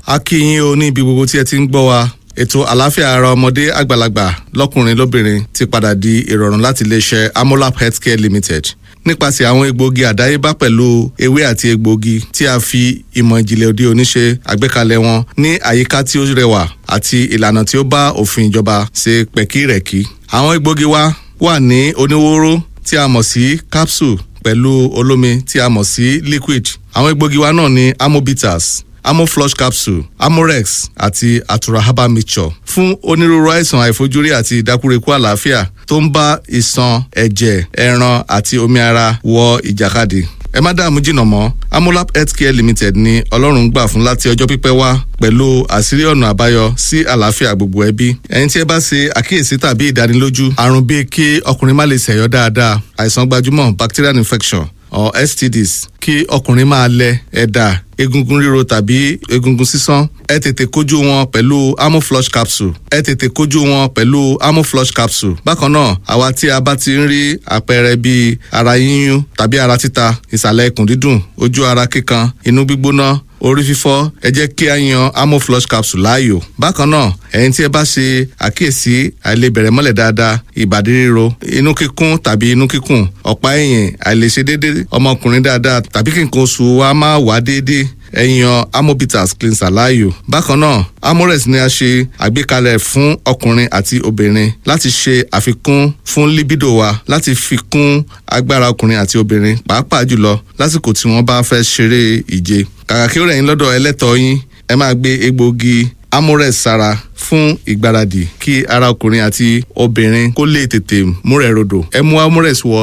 a kí yín o ní ibi gbogbo tí ẹ ti ń gbọ́ wa ètò àlàáfíà ara ọmọdé àgbàlagbà lọ́kùnrin lóbìnrin ti padà di ìrọ̀rùn láti iléeṣẹ́ amolap healthcare limited nípasẹ̀ àwọn egbòogi àdáyébá pẹ̀lú ewé àti egbòogi tí a fi ìmọ̀ ìjìnlẹ̀ òde òní ṣe àgbékalẹ̀ wọn ní àyíká tí ó rẹwà àti ìlànà tí ó bá òfin ìjọba ṣe pẹ̀kírẹ̀kí. àwọn egbòogi wa wà ní oníwóró tí a mọ̀ sí capsule pẹ̀lú olómi tí a mọ̀ sí liquid. àwọn egbòogi wa náà ní amobitas amoflush capsule amorex àti atura herbal mixture fún onírúurú àìsàn àìfojúrí àti ìdákúrekú àlàáfíà tó ń bá ìṣàn ẹ̀jẹ̀ ẹran àti omi ara wọ ìjàkadì ẹ má dààmú jìnnà mọ́ amolap healthcare limited ni ọlọ́run gbà fún láti ọjọ́ pípẹ́ wá pẹ̀lú àṣírí ọ̀nà àbáyọ sí àlàáfíà gbogbo ẹbí ẹni tí ẹ bá ṣe àkíyèsí tàbí ìdánilójú àrùn bíi kí ọkùnrin má lè ṣẹ̀yọ́ dáadáa àìsàn gbajúmọ̀ bacterial infection or stds kí ọkùnrin máa lẹ ẹ̀dà egungun ríro tàbí egungun sísán ẹ tètè kojú wọn pẹ̀lú amoflush capsule ẹ tètè kojú wọn pẹ̀lú amoflush capsule bákan náà àwa tí a bá ti ń rí àpẹẹrẹ bíi ara yíyún tàbí ara títa ìsàlẹ̀ ikùn dídùn ojú ara kíkan inú gbígbóná orí fífọ́ ẹ jẹ́ kí a yan amoflush capsule láàyò bákan náà ẹ̀yin tí ẹ bá ṣe àkíyèsí àìlebẹ̀rẹ̀ mọ́lẹ̀ dáadáa ìbàdí ríro inú kíkún tàbí inú kíkùn ọ̀pá ẹ̀yìn àìlèṣe déédéé ọmọkùnrin dáadáa tàbí kí nǹkan oṣù wa máa wá déédéé ẹ̀yàn amobitas cleanser láàyò. bákan náà amorex ni a ṣe àgbékalẹ̀ fún ọkùnrin àti obìnrin láti ṣe àfikún fún libido wa láti fi kún agbára ọkùnrin àti obìnrin pàápàá jùlọ lásìkò tí wọ́n bá fẹ́ ṣeré ìje. kàkà kí ó rẹ̀ yín lọ́dọ̀ ẹlẹ́tọ̀ọ́ yín ẹ máa gbé egbòogi amorex sára fún ìgbáradì kí ara ọkùnrin àti obìnrin kó lè tètè múrẹ̀ rodò ẹ mú amorex wọ